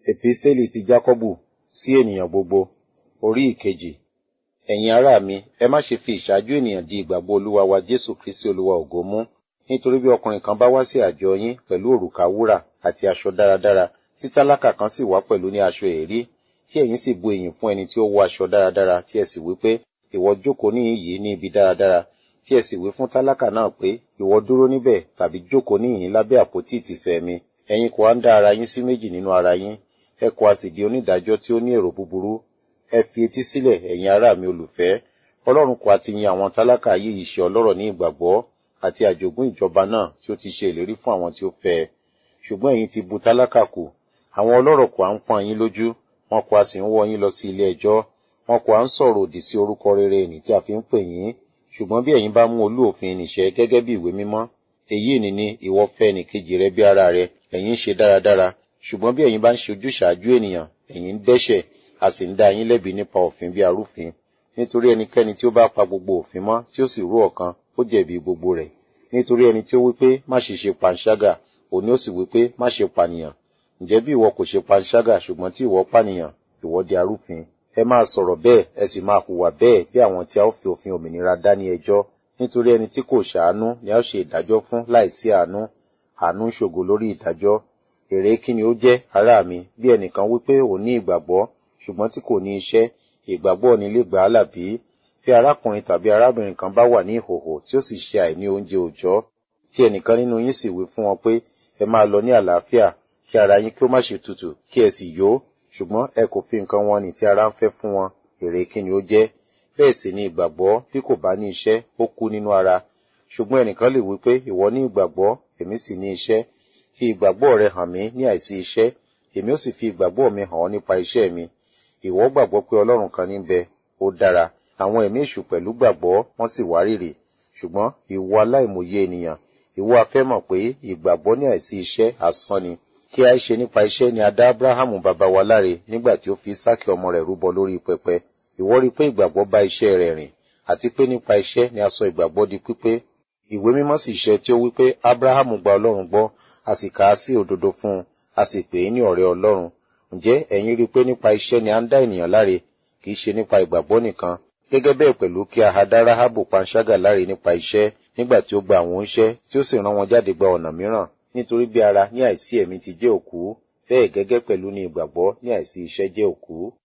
Episteli ti Jákọ́bù sí ènìyàn gbogbo, orí ìkejì. Ẹ̀yin ará mi, ẹ má ṣe fi ìṣáájú ènìyàn di ìgbàgbọ́ Olúwa wa Jésù Kristi Olúwa ògo mú. Nítorí bí ọkùnrin kan bá wá sí àjọ yín pẹ̀lú òrùka wúrà àti aṣọ dáradára, tí tálákà kan sì wá pẹ̀lú ní aṣọ èérí, tí ẹ̀yin sì bu ìyìn fún ẹni tí ó wọ aṣọ dáradára, tí ẹ sì wí pé, ìwọ jókòó níhìn yìí ní ibi dáradára, tí ẹ sì wí fún tálákà náà pé, ìwọ dúró níbẹ̀ tàbí jókòó níhìn lábẹ́ àpótí ìtìsẹ̀ mi. Ẹ̀yin kò wá ń dá ara yín sí méjì nínú ara yín, ẹ kò á sì di onídàájọ́ tí ó ní èrò búburú. Ẹ fi etí sílẹ̀, ẹ̀yin ará mi olùfẹ́. Ọlọ́run kò á ti yan àwọn tálákà ayé yìí ṣe ọlọ́rọ̀ ní ìgbàgbọ́ àti àjogún ìjọba náà tí ó ti ṣe ìlérí fún àwọn tí ó fẹ́ ẹ. Ṣùgbọ́n ẹ̀yin ti bu tálákà kù. Àwọn ọlọ́rọ̀ kò á ń pọ́n yín lójú, wọn kò á sì ń wọ́ yín lọ sí ilé ẹjọ́. Wọn kò á ń sọ̀rọ̀ òdì sí orúkọ rere ẹni tí a fi ń pè yín. Ṣùgbọ́n bí ẹ̀yin bá mú olú òfin nìṣẹ́ gẹ́gẹ́ bí ìwé mímọ́, èyí ni ni ìwọ fẹ́ ẹnìkejì rẹ bí ara rẹ, ẹ̀yin ń ṣe dáradára. Ṣùgbọ́n bí ẹ̀yin bá ń ṣe ojúṣàájú ènìyàn, ẹ̀yin ń dẹ́ṣẹ̀, a sì ń dá yín lẹ́bi nípa òfin bí arúfin. Nítorí ẹnikẹ́ni tí ó bá pa gbogbo òfin mọ́ tí ó sì rú ọ̀kan, ó jẹ̀bi gbogbo rẹ̀. Nítorí ẹni tí ó wí pé má ṣe ṣe panṣágà, òní ó sì wí pé má ṣe pànìyàn. Ǹjẹ́ bí ìwọ kò ṣe panṣágà ṣùgbọ́n tí ìwọ pànìyàn, ìwọ di arúfin. Ẹ máa sọ̀rọ̀ bẹ́ẹ̀, ẹ sì máa hùwà bẹ́ẹ̀ bí àwọn tí a ó fi òfin òmìnira dá ní ẹjọ́. Nítorí ẹni tí kò ṣàánú ni a ó ṣe ìdájọ́ fún láìsí àánú. Àánú ń ṣògo lórí ìdájọ́. Èrè kí ni ó jẹ́, ará mi, bí ẹnìkan wí pé òun ní ìgbàgbọ́, ṣùgbọ́n tí kò ní iṣẹ́, ìgbàgbọ́ ni lè gbà á là bí? Bí arákùnrin tàbí arábìnrin kan bá wà ní ìhòhò tí ó sì ṣe àìní oúnjẹ òòjọ́, tí ẹnìkan nínú yín sì wí fún wọn pé ẹ máa lọ ní àlàáfíà, kí ara yín kí ó má ṣe tutù, kí ẹ sì yó, ṣùgbọ́n ẹ kò fi nǹkan wọn nì tí ara ń fẹ́ fún wọn, èrè kí ni ó jẹ́? Bẹ́ẹ̀ sì ni ìgbàgbọ́ bí kò bá ní iṣẹ́, ó kú nínú ara. Ṣùgbọ́n ẹnìkan lè wí pé ìwọ ní ìgbàgbọ́, èmi sì ní iṣẹ́. Fi ìgbàgbọ́ rẹ hàn mí ní àìsí iṣẹ́, èmi ó sì fi ìgbàgbọ́ mi hàn ọ́ nípa iṣẹ́ mi. Ìwọ gbàgbọ́ pé Ọlọ́run kan ní bẹ, ó dára. Àwọn ẹ̀mí èṣù pẹ̀lú gbàgbọ́, wọ́n sì wárìrì. Ṣùgbọ́n ìwọ aláìmòye ènìyàn, ìwọ afẹ́ mọ̀ pé ìgbàgbọ́ ní àìsí iṣẹ́ asán ni. Kí a ṣe nípa iṣẹ́ ni a dá Ábúráhámù bàbá wa láre nígbà tí ó fi Ísákì ọmọ rẹ̀ rúbọ lórí pẹpẹ. Ìwọ rí pé ìgbàgbọ́ bá iṣẹ́ rẹ̀ rìn, àti pé nípa iṣẹ́ ni a sọ ìgbàgbọ́ di pípé. Ìwé mímọ́ sì ṣẹ tí ó wí pé Ábúráhámù gba Ọlọ́run gbọ́, a sì kà á sí òdodo fún un, a sì pè é ní ọ̀rẹ́ Ọlọ́run. Ǹjẹ́ ẹ̀yin rí pé nípa iṣẹ́ ni a ń dá ènìyàn láre, kì í ṣe nípa ìgbàgbọ́ nìkan. Gẹ́gẹ́ bẹ́ẹ̀ pẹ̀lú kí a ha dá Ráhábù panṣágà láre nípa iṣẹ́, nígbà tí ó gba àwọn oníṣẹ́ tí ó sì rán wọn jáde gba ọ̀nà mìíràn. Nítorí bí ara ní àìsí ẹ̀mí ti jẹ́ òkú, bẹ́ẹ̀ gẹ́gẹ́ pẹ̀lú ní ìgbàgbọ́ ní àìsí iṣẹ́ jẹ́ òkú.